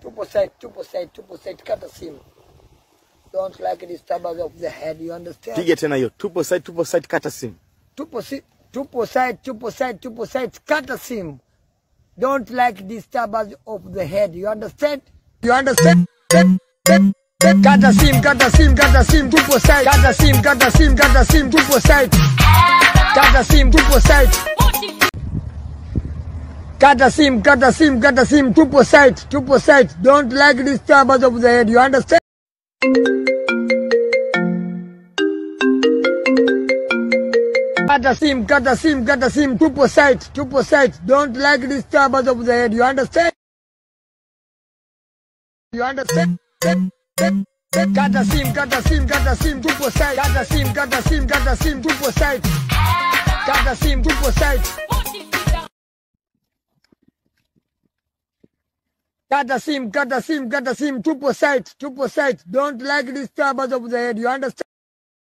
Tupo side, tupo side, tupo side, kata simu. Don't like disturbance of the head, you understand? Piga tena hiyo. Tupo site, tupo site, kata simu. Tupo si, tupo side, tupo side, tupo side, kata simu. Don't like disturbance of the head, you understand? You understand? Kata sim, kata sim, kata sim, tupo side. Kata sim, kata sim, kata sim, tupo side. Kata sim, tupo side. Kata sim, kata sim, kata sim, tupo side, tupo side. Don't like disturbance of the head, you understand? Kata sim, kata sim, kata sim, tupo side, tupo side. Don't like disturbance of the head, you understand? You understand? Kata sim, kata sim, kata sim, tupo side. Kata sim, kata sim, kata sim, tupo side. Kata sim, tupo side. Kata sim, kata sim, kata sim, tupo side, tupo side. Don't like disturbance of the head, you understand?